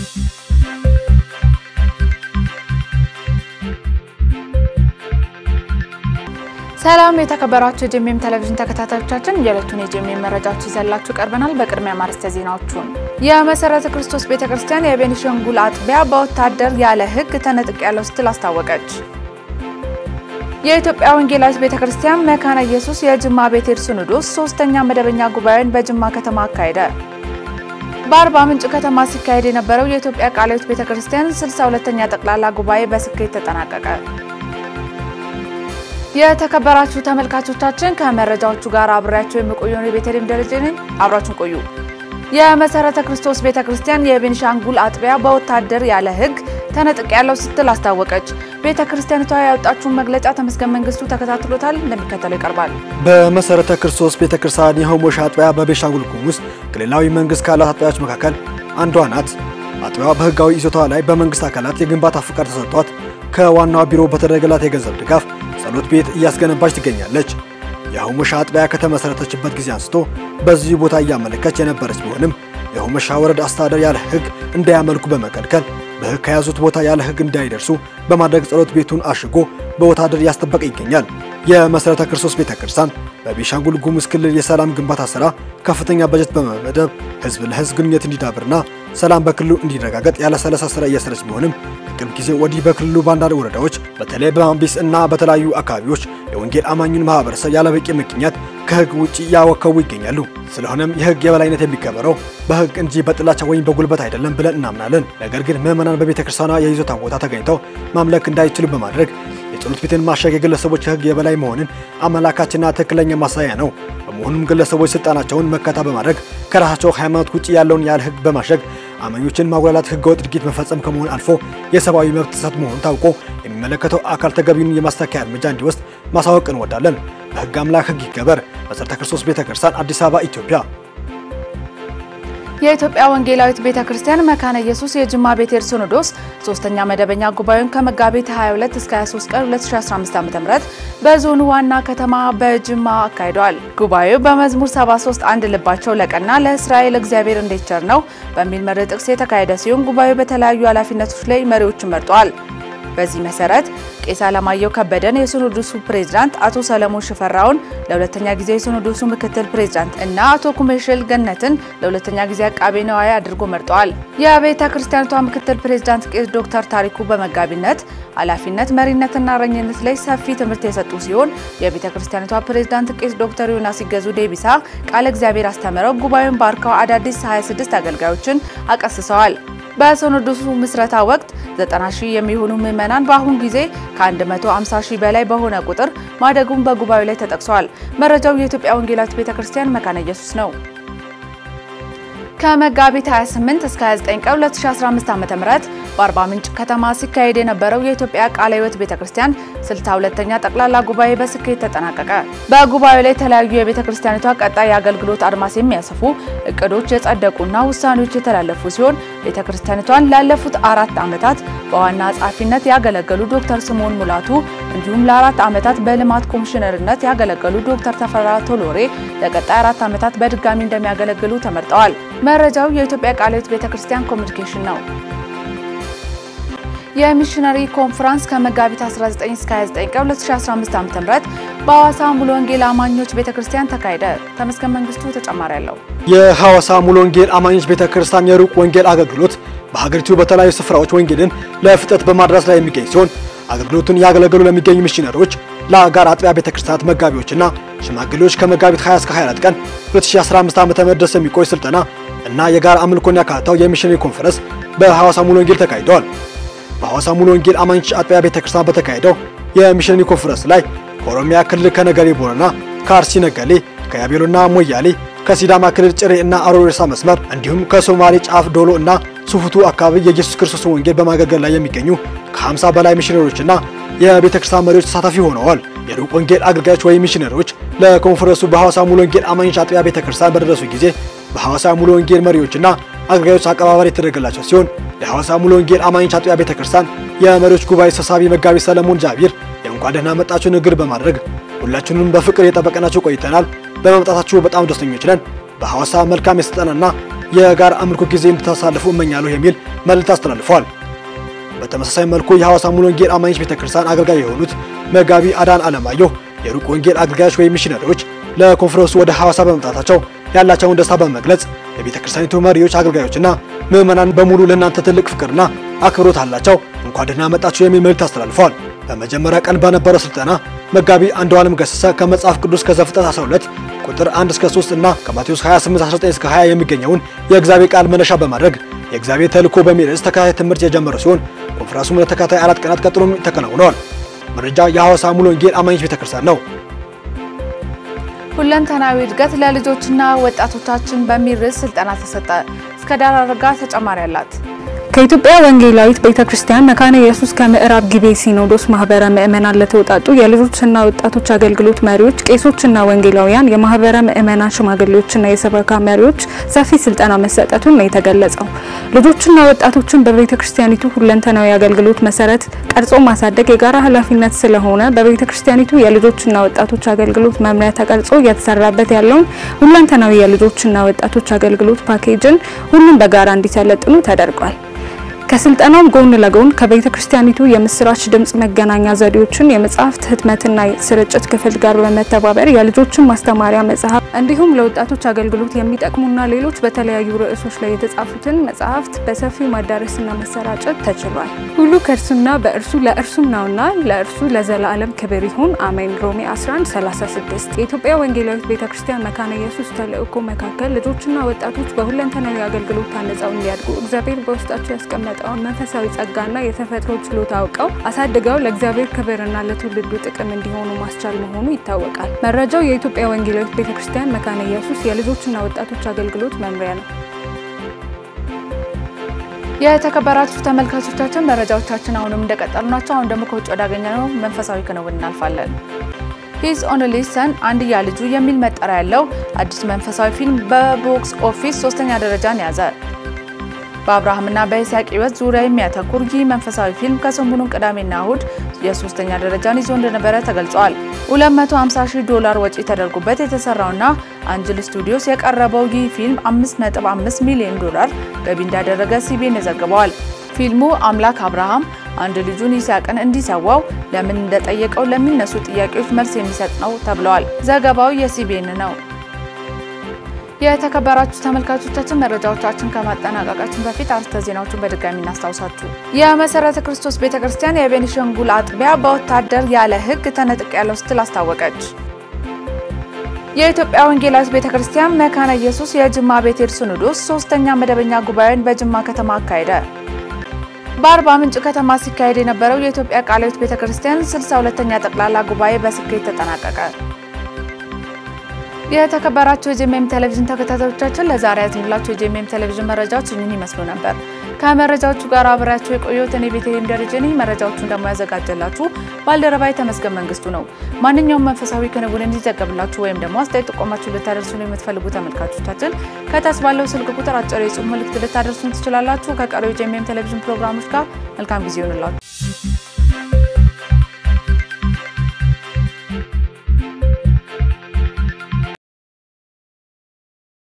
ሰላም የተከበራችሁ የጄኤምኤም ቴሌቪዥን ተከታታዮቻችን የዕለቱን የጄኤምኤም መረጃዎች ይዘላችሁ ቀርበናል። በቅድሚያ ማርስተ ዜናዎቹን የመሰረተ ክርስቶስ ቤተክርስቲያን የቤኒሻንጉል አጥቢያ በወታደር ያለ ሕግ ተነጥቄያለሁ ስትል አስታወቀች። የኢትዮጵያ ወንጌላዊት ቤተክርስቲያን መካነ ኢየሱስ የጅማ ቤቴል ሲኖዶስ ሶስተኛ መደበኛ ጉባኤን በጅማ ከተማ አካሄደ። በአርባ ምንጭ ከተማ ሲካሄድ የነበረው የኢትዮጵያ ቃለ ሕይወት ቤተክርስቲያን 62ኛ ጠቅላላ ጉባኤ በስኬት ተጠናቀቀ። የተከበራችሁ ተመልካቾቻችን ከመረጃዎቹ ጋር አብሬያቸው የምቆየው የቤተልሔም ደረጀ ነኝ። አብራችሁን ቆዩ። የመሰረተ ክርስቶስ ቤተክርስቲያን የቤኒሻንጉል አጥቢያ በወታደር ያለ ሕግ ተነጥቄያለሁ ስትል አስታወቀች። ቤተክርስቲያኒቷ ያወጣችውን መግለጫ ተመስገን መንግስቱ ተከታትሎታል፣ እንደሚከተለው ይቀርባል። በመሰረተ ክርስቶስ ቤተክርስቲያን የሆሞሽ አጥቢያ በቤኒሻንጉል ጉሙዝ ክልላዊ መንግስት ካላት አጥቢያዎች መካከል አንዷ ናት። አጥቢያዋ በህጋዊ ይዞታዋ ላይ በመንግስት አካላት የግንባታ ፍቃድ ተሰጥቷት ከዋናዋ ቢሮ በተደረገላት የገንዘብ ድጋፍ ጸሎት ቤት እያስገነባች ትገኛለች። የሆሞሻ አጥቢያ ከተመሰረተችበት ጊዜ አንስቶ በዚህ ቦታ እያመለከች የነበረች ቢሆንም የሆሞሻ ወረዳ አስተዳደር ያለ ህግ እንዳያመልኩ በመከልከል በህግ ከያዙት ቦታ ያለ ህግ እንዳይደርሱ በማድረግ ጸሎት ቤቱን አሽጎ በወታደር እያስጠበቀ ይገኛል። የመሰረተ ክርስቶስ ቤተክርስቲያን በቤኒሻንጉል ጉሙዝ ክልል የሰላም ግንባታ ስራ ከፍተኛ በጀት በመመደብ ህዝብ ለህዝብ ግንኙነት እንዲዳብርና ሰላም በክልሉ እንዲረጋገጥ ያለሰለሰ ስራ እየሰረች ቢሆንም ከቅርብ ጊዜ ወዲህ በክልሉ በአንዳንድ ወረዳዎች በተለይ በማምቢስ እና በተለያዩ አካባቢዎች የወንጌል አማኙን ማህበረሰብ ያለበቂ ምክንያት ከህግ ውጭ እያወከቡ ይገኛሉ። ስለሆነም የህግ የበላይነት የሚከበረው በህግ እንጂ በጥላቻ ወይም በጉልበት አይደለም ብለን እናምናለን። ነገር ግን ምዕመናን በቤተ ክርስቲያኗ የይዞታ ቦታ ተገኝተው ማምለክ እንዳይችሉ በማድረግ የጸሎት ቤትን ማሸግ የግለሰቦች የህግ የበላይ መሆንን አመላካችና ትክክለኛ ማሳያ ነው። በመሆኑም ግለሰቦች ስልጣናቸውን መከታ በማድረግ ከራሳቸው ሃይማኖት ውጭ ያለውን ያለ ህግ በማሸግ አማኞችን ማጉላላት ህገወጥ ድርጊት መፈጸም ከመሆን አልፎ የሰብአዊ መብት ጥሰት መሆኑ ታውቆ የሚመለከተው አካል ተገቢውን የማስተካከያ እርምጃ እንዲወስድ ማሳወቅ እንወዳለን። በህግ አምላክ ህግ ይከበር። መሰረተ ክርስቶስ ቤተክርስቲያን አዲስ አበባ ኢትዮጵያ። የኢትዮጵያ ወንጌላዊት ቤተክርስቲያን መካነ ኢየሱስ የጅማ ቤቴል ሲኖዶስ ሶስተኛ መደበኛ ጉባኤውን ከመጋቢት 22 እስከ 23 ቀን 2015 ዓ.ም በዞኑ ዋና ከተማ በጅማ አካሂደዋል። ጉባኤው በመዝሙር 73 አንድ ልባቸው ለቀና ለእስራኤል እግዚአብሔር እንዴት ቸር ነው በሚል መሪ ጥቅስ የተካሄደ ሲሆን ጉባኤው በተለያዩ ኃላፊነቶች ላይ መሪዎችን መርጧል። በዚህ መሰረት ቄስ አለማየሁ ከበደን የሲኖዶሱ ፕሬዝዳንት፣ አቶ ሰለሞን ሽፈራውን ለሁለተኛ ጊዜ የሲኖዶሱ ምክትል ፕሬዝዳንት እና አቶ ኩሜሽል ገነትን ለሁለተኛ ጊዜ አቃቤ ነዋይ አድርጎ መርጠዋል። የቤተ ክርስቲያኒቷ ምክትል ፕሬዝዳንት ቄስ ዶክተር ታሪኩ በመጋቢነት ኃላፊነት፣ መሪነትና እረኝነት ላይ ሰፊ ትምህርት የሰጡ ሲሆን የቤተ ክርስቲያኒቷ ፕሬዝዳንት ቄስ ዶክተር ዮናስ ሲገዙ ዴቢሳ ቃለ እግዚአብሔር አስተምረው ጉባኤውን ባርከው አዳዲስ 26 አገልጋዮችን አቀስሰዋል። በሲኖዶሱ ምስረታ ወቅት 90 ሺህ የሚሆኑ ምዕመናን በአሁን ጊዜ ከ150 ሺህ በላይ በሆነ ቁጥር ማደጉን በጉባኤው ላይ ተጠቅሷል። መረጃው የኢትዮጵያ ወንጌላዊት ቤተክርስቲያን መካነ ኢየሱስ ነው። ከመጋቢት 28 እስከ 29 ቀን 2015 ዓ.ም በአርባ ምንጭ ከተማ ሲካሄድ የነበረው የኢትዮጵያ ቃለ ሕይወት ቤተክርስቲያን 62ኛ ጠቅላላ ጉባኤ በስኬት ተጠናቀቀ። በጉባኤው ላይ የተለያዩ የቤተክርስቲያኒቷ ቀጣይ የአገልግሎት አድማስ የሚያሰፉ እቅዶች የጸደቁና ውሳኔዎች የተላለፉ ሲሆን ቤተክርስቲያኒቷን ላለፉት አራት ዓመታት በዋና ጸሐፊነት ያገለገሉ ዶክተር ስምዖን ሙላቱ እንዲሁም ለአራት ዓመታት በልማት ኮሚሽነርነት ያገለገሉ ዶክተር ተፈራ ቶሎሬ ለቀጣይ አራት ዓመታት በድጋሚ እንደሚያገለግሉ ተመርጠዋል። መረጃው የኢትዮጵያ ቃለ ሕይወት ቤተክርስቲያን ኮሚኒኬሽን ነው። የሚሽነሪ ኮንፈረንስ ከመጋቢት 19 እስከ 29 ቀን 2015 ዓ.ም በሐዋሳ ሙሉ ወንጌል አማኞች ቤተክርስቲያን ተካሄደ። ተመስገን መንግስቱ ተጨማሪ አለው። የሐዋሳ ሙሉ ወንጌል አማኞች ቤተክርስቲያን የሩቅ ወንጌል አገልግሎት በሀገሪቱ በተለያዩ ስፍራዎች ወንጌልን ለፍጥረት በማድረስ ላይ የሚገኝ ሲሆን አገልግሎቱን ያገለገሉ ለሚገኙ ሚሽነሪዎች ለአጋር አጥቢያ ቤተክርስቲያናት መጋቢዎችና ሽማግሌዎች ከመጋቢት 20 እስከ 24 ቀን 2015 ዓ.ም ድረስ የሚቆይ ስልጠና እና የጋራ አምልኮን ያካተተው የሚሽነሪ ኮንፈረንስ በሐዋሳ ሙሉ ወንጌል ተካሂደዋል። በሐዋሳ ሙሉ ወንጌል አማኞች አጥቢያ ቤተክርስቲያን በተካሄደው የሚሽነሪ ኮንፈረንስ ላይ ከኦሮሚያ ክልል ከነገሌ ቦረና፣ ከአርሲ ነገሌ፣ ከያቤሎና ሞያሌ፣ ከሲዳማ ክልል ጭሬ እና አሮሬሳ መስመር እንዲሁም ከሶማሌ ጫፍ ዶሎ እና ሱፉቱ አካባቢ የኢየሱስ ክርስቶስ ወንጌል በማገልገል ላይ የሚገኙ ከ50 በላይ ሚሽነሪዎችና የቤተ ክርስቲያን መሪዎች ተሳታፊ ሆነዋል። የሩቅ ወንጌል አገልጋዮች ወይም ሚሽነሪዎች ለኮንፈረንሱ በሐዋሳ ሙሉ ወንጌል አማኞች አጥቢያ ቤተ ክርስቲያን በደረሱ ጊዜ በሐዋሳ ሙሉ ወንጌል መሪዎችና አገልጋዮች አቀባበል የተደረገላቸው ሲሆን የሐዋሳ ሙሉ ወንጌል አማኞች አጥቢያ ቤተ ክርስቲያን የመሪዎች ጉባኤ ሰብሳቢ መጋቢ ሰለሞን ጃቢር የእንኳን ደህና መጣችሁ ንግግር በማድረግ ሁላችሁንም በፍቅር የጠበቅናችሁ ቆይተናል። በመምጣታችሁ በጣም ደስተኞች ነን። በሐዋሳ መልካም የስልጠናና የጋራ አምልኮ ጊዜ እንድታሳልፉ እመኛለሁ የሚል መልእክት አስተላልፈዋል። በተመሳሳይ መልኩ የሐዋሳ ሙሉ ወንጌል አማኞች ቤተክርስቲያን አገልጋይ የሆኑት መጋቢ አዳን አለማየሁ የሩቅ ወንጌል አገልጋዮች ወይም ሚሽነሪዎች ለኮንፈረንሱ ወደ ሐዋሳ በመምጣታቸው ያላቸውን ደስታ በመግለጽ የቤተ ክርስቲያኒቱ መሪዎች፣ አገልጋዮችና ምዕመናን በሙሉ ለእናንተ ትልቅ ፍቅርና አክብሮት አላቸው፣ እንኳን ደህና መጣችሁ የሚል መልእክት አስተላልፈዋል። በመጀመሪያ ቀን በነበረው ስልጠና መጋቢ አንዱ ዓለም ገሰሰ ከመጽሐፍ ቅዱስ ከዘፍጥረት 12 ቁጥር 1 እስከ 3 እና ከማቴዎስ 28 19 እስከ 20 የሚገኘውን የእግዚአብሔር ቃል መነሻ በማድረግ የእግዚአብሔር ተልእኮ በሚል ርዕስ ተከታታይ ትምህርት የጀመረ ሲሆን ኮንፈረንሱም ለተከታታይ አራት ቀናት ቀጥሎም ተከናውነዋል። መረጃ የሐዋሳ ሙሉ ወንጌል አማኞች ቤተክርስቲያን ነው። ሁለንተናዊ እድገት ለልጆችና ወጣቶቻችን በሚል ርዕስ ስልጠና ተሰጠ። እስከ ዳር አድርጋ ተጨማሪ አላት። ከኢትዮጵያ ወንጌላዊት ቤተክርስቲያን መካነ ኢየሱስ ከምዕራብ ጊቤ ሲኖዶስ ማህበረ ምእመናን ለተውጣጡ የልጆችና ወጣቶች አገልግሎት መሪዎች፣ ቄሶችና ወንጌላውያን፣ የማህበረ ምእመናን ሽማግሌዎችና የሰበካ መሪዎች ሰፊ ስልጠና መሰጠቱን ነው የተገለጸው። ልጆችና ወጣቶችን በቤተክርስቲያኒቱ ሁለንተናዊ አገልግሎት መሰረት ቀርጾ ማሳደግ የጋራ ኃላፊነት ስለሆነ በቤተክርስቲያኒቱ የልጆችና ወጣቶች አገልግሎት መምሪያ ተቀርጾ እየተሰራበት ያለውን ሁለንተናዊ የልጆችና ወጣቶች አገልግሎት ፓኬጅን ሁሉም በጋራ እንዲሰለጥኑ ተደርጓል። ከስልጠናው ጎን ለጎን ከቤተ ክርስቲያኒቱ የምስራች ድምጽ መገናኛ ዘዴዎችን የመጽሐፍት ህትመትና ስርጭት ክፍል ጋር በመተባበር የልጆችን ማስተማሪያ መጽሐፍ እንዲሁም ለወጣቶች አገልግሎት የሚጠቅሙና ሌሎች በተለያዩ ርዕሶች ላይ የተጻፉትን መጽሐፍት በሰፊው ማዳረስና መሰራጨት ተችሏል። ሁሉ ከእርሱና በእርሱ ለእርሱም ነውና ለእርሱ ለዘላለም ክብር ይሁን አሜን። ሮሜ 11:36 የኢትዮጵያ ወንጌላዊት ቤተ ክርስቲያን መካነ ኢየሱስ ተልእኮ መካከል ልጆችና ወጣቶች በሁለንተናዊ አገልግሎት ታንጸው እንዲያድጉ እግዚአብሔር በውስጣቸው ያስቀመጠ የሚሰጠውን መንፈሳዊ ጸጋና የተፈጥሮ ችሎታ አውቀው አሳድገው ለእግዚአብሔር ክብርና ለትውልዱ ጥቅም እንዲሆኑ ማስቻል መሆኑ ይታወቃል። መረጃው የኢትዮጵያ ወንጌላዊት ቤተክርስቲያን መካነ ኢየሱስ የልጆችና ወጣቶች አገልግሎት መምሪያ ነው። የተከበራችሁ ተመልካቾቻችን መረጃዎቻችን አሁንም እንደቀጠሉ ናቸው። አሁን ደግሞ ከውጭ ወዳገኘነው መንፈሳዊ ክንውን እናልፋለን። ሂዝ ኦንሊ ሰን አንድያ ልጁ የሚል መጠሪያ ያለው አዲስ መንፈሳዊ ፊልም በቦክስ ኦፊስ ሶስተኛ ደረጃን ያዘ። በአብርሃምና በይስሐቅ ሕይወት ዙሪያ የሚያተኩር ይህ መንፈሳዊ ፊልም ከሰሞኑን ቅዳሜና እሁድ የሶስተኛ ደረጃን ይዞ እንደነበረ ተገልጿል። 250 ሺህ ዶላር ወጪ ተደርጎበት የተሰራውና አንጅል ስቱዲዮስ የቀረበው ይህ ፊልም 5.5 ሚሊዮን ዶላር ገቢ እንዳደረገ ሲቢኤን ዘግበዋል። ፊልሙ አምላክ አብርሃም አንድ ልጁን ይስሐቅን እንዲሰዋው ለምን እንደጠየቀው ለሚነሱ ጥያቄዎች መልስ የሚሰጥ ነው ተብለዋል። ዘገባው የሲቢኤን ነው። የተከበራችሁ ተመልካቾቻችን መረጃዎቻችን ከማጠናቀቃችን በፊት አርዕስተ ዜናዎችን በድጋሚ እናስታውሳችሁ። የመሰረተ ክርስቶስ ቤተ ክርስቲያን የቤኒሻንጉል አጥቢያ በወታደር ያለ ሕግ ተነጥቅ ያለው ስትል አስታወቀች። የኢትዮጵያ ወንጌላዊት ቤተ ክርስቲያን መካነ ኢየሱስ የጅማ ቤቴል ሲኖዶስ ሶስተኛ መደበኛ ጉባኤን በጅማ ከተማ አካሄደ። በአርባ ምንጭ ከተማ ሲካሄድ የነበረው የኢትዮጵያ ቃለ ሕይወት ቤተ ክርስቲያን 62ኛ ጠቅላላ ጉባኤ በስኬት ተጠናቀቀ። የተከበራችሁ የጄኤምኤም ቴሌቪዥን ተከታታዮቻችን ለዛሬ ያዝንላችሁ የጄኤምኤም ቴሌቪዥን መረጃዎች እኚህን ይመስሉ ነበር። ከመረጃዎቹ ጋር አብሬያችሁ የቆየሁት እኔ ቤተልሔም ደረጀ ነኝ። መረጃዎቹን ደግሞ ያዘጋጀላችሁ ባልደረባይ ተመስገን መንግስቱ ነው። ማንኛውም መንፈሳዊ ክንውን እንዲዘገብላችሁ ወይም ደግሞ አስተያየት ጥቆማችሁ ልታደርሱን የምትፈልጉ ተመልካቾቻችን ከታች ባለው ስልክ ቁጥር አጭር የጽሁፍ መልእክት ልታደርሱን ትችላላችሁ። ከቀሪው የጄኤምኤም ቴሌቪዥን ፕሮግራሞች ጋር መልካም ጊዜ ይሆንላችሁ።